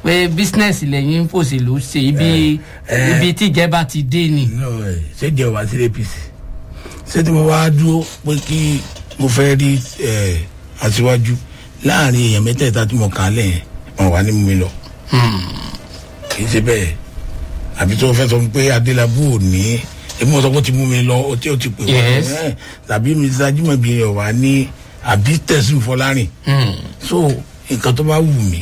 pé bísínẹ́sì lẹ́yìn fòṣèlú ṣe ibi Eh, ibi tíjẹba ti dé ni. no ẹ ṣé jẹ wá sí apc ṣé tí mo wá dúró pé kí mo fẹ́ rí ẹ aṣíwájú láàrin èèyàn mẹ́tẹ̀ẹ̀ta tí mo kà á lẹ̀ yẹn wọn wà ní mú mi lọ kì í ṣe bẹ́ẹ̀ àbí tó fẹ́ sọ fún mi pé adélábù ò ní èmi wọn sọ pé ó ti mú mi lọ ó ti ó ti pè Yes. wọ́n tàbí mr ajimobi rẹ̀ wà ní àbí tẹ̀sán fọlárìn so nǹkan tó bá wù mí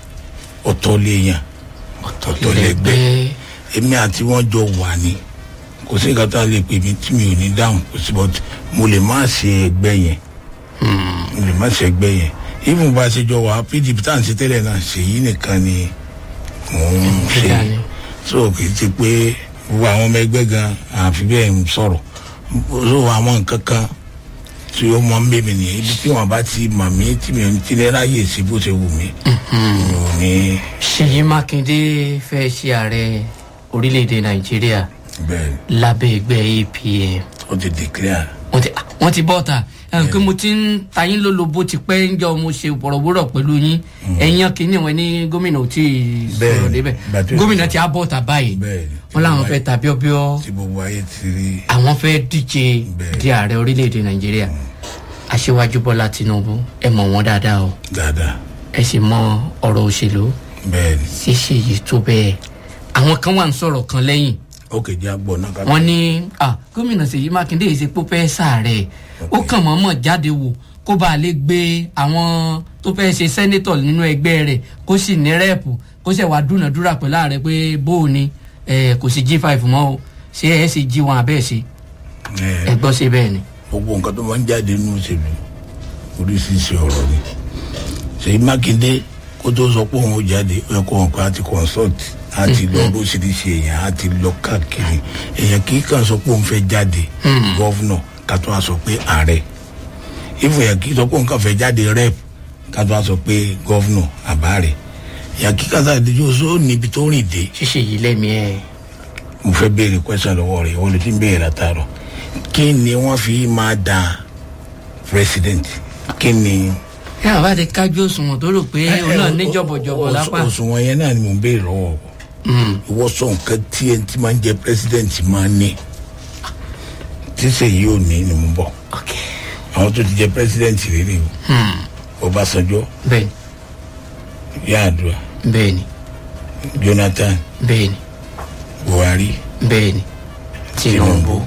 ọ̀tọ̀ lè yàn ọ̀tọ̀ lè gbé èmi àti wọn jọ wà ní kò sí nǹkan tá a lè pè mí tí mi ò ní dáhùn kò sí but mo lè má ṣe ẹgbẹ́ yẹn mo lè má ṣe ẹgbẹ́ yẹn even bá a ṣe jọ wà pdp tá à ń ṣe tẹ́lẹ̀ náà ṣèyí nìkan ni mò ń ṣe Ṣe ni. so kì í ti pé gbogbo àwọn ọmọ ẹgbẹ́ gan àfi bẹ́ẹ̀ ń sọ̀rọ̀ so àwọn nǹkan kan tí ó mọ ń bèbè nìyẹn ibi tí wọn bá ti mọ̀ mí tí mi ò ní tilẹ̀ ráyè sí bó ṣe wù mí mi ò ní ṣèyí mákindé fẹ́ ṣe ààrẹ orílẹ̀-èdè nàìjíríà bẹ́ẹ̀ lábẹ́ ẹgbẹ́ apm ó ti declare wọ́n ti wọ́n ti bọ́ ta ẹ̀hún pé mo ti ń ta yín lólobó ti pẹ́ ń jọ mo ṣe bọ̀rọ̀bọ̀rọ̀ pẹ̀lú yín ẹ̀yàn kìíní wọn ní gómìnà ò tí ì sọ̀rọ̀ Bẹ́ẹ̀ni, débẹ̀ ìgbà tó- gómìnà ti á bọ́ ta báyìí Bẹ́ẹ̀ni. wọ́n láwọn fẹ́ ta bíọ́bíọ́ tí gbogbo ayé ti rí àwọn fẹ́ díje Bẹ́ẹ̀ni. di ààrẹ orílẹ̀-èdè nàìjíríà aṣíwájú bọ́lá tinubu ẹ mọ̀ wọ́n dáadáa o dáadáa ẹ sì mọ ọ̀rọ̀ òṣèlú bẹ́ẹ̀ ni ṣíṣe yìí tó bẹ́ẹ̀ àwọn kan wà ń sọ̀rọ̀ kan lẹ́yìn ó kejì àgbọ̀ náà ká wọ́n ní ah, gómìnà ṣèyí mákindé yìí ṣe pé ó fẹ́ sàárẹ̀ ó kàn mọ́mọ́ jáde wò kó bá a lè gbé àwọn tó fẹ́ ṣe sẹ́nétọ̀ nínú ẹgbẹ́ rẹ̀ kó sì ní rẹ́ẹ̀pù kó sì wá dúnàdúrà pẹ̀lú ààrẹ pé bóò ni eh, kò sí g five mọ́ o ṣé ẹ sì g one abẹ́ẹ̀ ṣe ẹ ẹ gbọ́ sí bẹ́ẹ̀ ni. gbogbo nǹkan tó máa ń jáde nínú òṣèlú oríṣiríṣi ọ̀rọ̀ ni ṣèyí mákindé kó tó sọ pé òun ó jáde ó yẹ kó wọn pé a ti consult a ti lọ oríṣiríṣi èèyàn a ti lọ káàkiri èèyàn kì í kàn sọ pé òun fẹ́ jáde gọ́vnọ̀ ká tó wá sọ pé ààrẹ ìfún èèyàn kì í sọ pé òun kàn fẹ́ jáde rep ká tó wá sọ pé gọ́vnọ̀ àbáàrẹ èèyàn kì í kàn sáà díjú oṣù níbi tó rìn dé ṣíṣe yìí lẹ́mìí ẹ̀ mo fẹ́ béèrè question lọ́wọ́ rẹ̀ wọ́n lè ti ń béèrè látàárọ̀ kí ni wọ́n fi máa da president kí ni. ẹ àbá ti kájú òṣùwọ̀n tó rò pé òun náà ní jọ̀bọ̀jọ̀bọ̀ lápá òṣùwọ̀n yẹn náà ni mo ń béèrè lọ́wọ́ o ìwọ sọ nǹkan tí ẹni tí máa ń jẹ president máa ní tí sèyí ò ní ni mo bọ̀ ok àwọn tó ti jẹ president rere o ọbásanjọ́ bẹ́ẹ̀ni yar'adua bẹ́ẹ̀ni jonathan bẹ́ẹ̀ni buhari bẹ́ẹ̀ni tinubu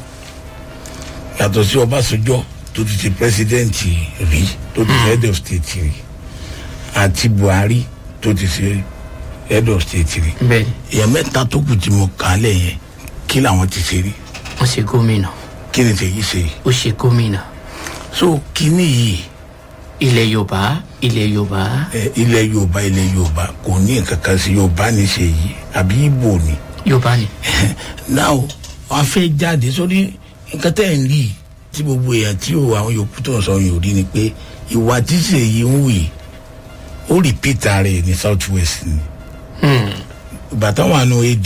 yàtọ̀ sí ọbásanjọ́ tó ti ti president rí tó ti ṣe head of state rí àti buhari tó ti ṣe head of state rí bẹ́ẹ̀ni èèyàn mẹ́ta tó kù tí mo kà á lẹ̀ yẹn kí làwọn ti ṣe rí wọ́n ṣe gómìnà kí ni tèyí ṣe yìí ó ṣe gómìnà so kíní yìí ilẹ̀ yorùbá ilẹ̀ yorùbá ẹ, ilẹ̀ yorùbá ilẹ̀ yorùbá kò ní nǹkan kan sí yorùbá ní ṣe yìí àbí ibo ni yorùbá ni náà wàá fẹ́ jáde sórí nǹkan tẹ́ ẹ̀ ń rí yìí, tí gbogbo èèyàn tí ò àwọn yòókù tó ń sọ yòó rí ni pé ìwà tí sèyí ń wù yìí ó rìpítà rẹ̀ ní south west ni ìgbà táwọn àna ad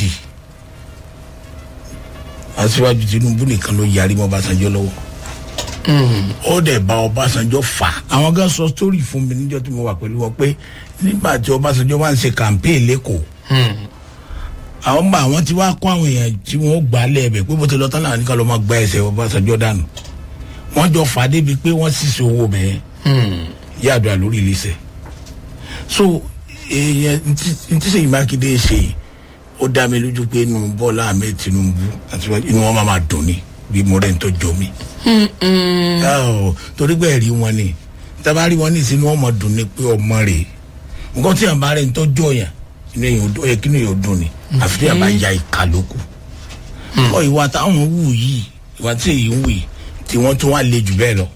aṣíwájú tinubu nìkan ló yarí mọ́ ọbásanjọ́ lọ́wọ́ ó dẹ̀ bá ọbásanjọ́ fà á. àwọn gan sọ sítórì fún mi níjọ́ tí mo wà pẹ̀lú wọn pé nígbà tí ọbásanjọ́ wá ń ṣe campaign lẹ́kọ̀ọ́ àwọn bá àwọn tí wàá kó àwọn èèyàn tí wọn gbà á lẹ́ẹ̀bẹ̀ pé bó ti lọ tán láwọn nìkan ló máa gba ẹsẹ̀ ọbásanjọ́ dànù wọ́n jọ fà á débi pé wọ́n sì ṣe owó bẹ́ẹ̀ yàdùà lórí iléeṣẹ́ so èèyàn ntí sèyí mákindé ṣe yìí ó dá mi lójú pé inú bọ́lá ahmed tinubu àti inú wọn máa ma dùn ní bí mo rẹ̀ ń tọ́jú mi ọ̀ torí pé ẹ̀rí wọn ni tábàárí wọn ní ìsinú ọmọ dùn ní pé ọmọ rè nǹkan tí àbá rẹ̀ ń tọ́jú ọ̀yàn inú èyàn ó yẹ kí inú èyàn ó dùn ni àfi tí àbá ya ìka lóko ọ ìwà táwọn wù yìí ìwà tí èyí ń wù yìí tí wọ́n tún wá le jù bẹ́ẹ̀ lọ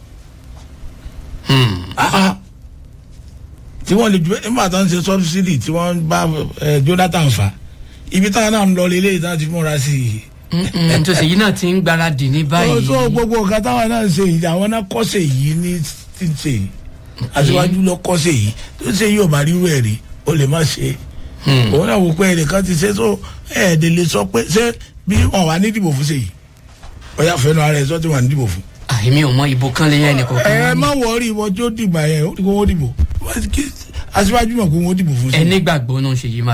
Ah, ah. tí wọ́n le jù bẹ́ẹ̀ nígbà tó ń ṣe sọ́bsidì tí wọ́n bá eh, jonathan fà ibi táwọn náà ń lọ lélẹ́yìí táwọn ti múra sí i tó ṣèyí náà ti ń gbáradì ní báyìí ọjọ́ gbogbo nǹkan táwọn náà ń ṣe yìí àwọn náà kọ́sẹ̀ yìí ní ti ń ṣe yìí aṣíwájú lọ kọ́sẹ̀ yìí tó ṣe yóò bá rírú ẹ̀ rí ó lè má ṣe òun náà wò pé ẹnìkan ti ṣe tó ẹ̀ẹ́dẹ̀ lè sọ pé ṣé bí wọn wà ní ìdìbò fún ṣe yìí ọ̀yà fẹ́nu ara ẹ̀ sọ tí wọn ní ìdìbò fún. àìmí ò mọ ìbò kan lè yẹ ẹnìkan ẹ kan má wọrí ìwọ tí ó dìgbà yẹn ó ní kó wọ́n dìbò aṣíwájú mọ̀ pé wọ́n dìbò fún ṣe. ẹni gbàgbọ́ náà ṣèyí máa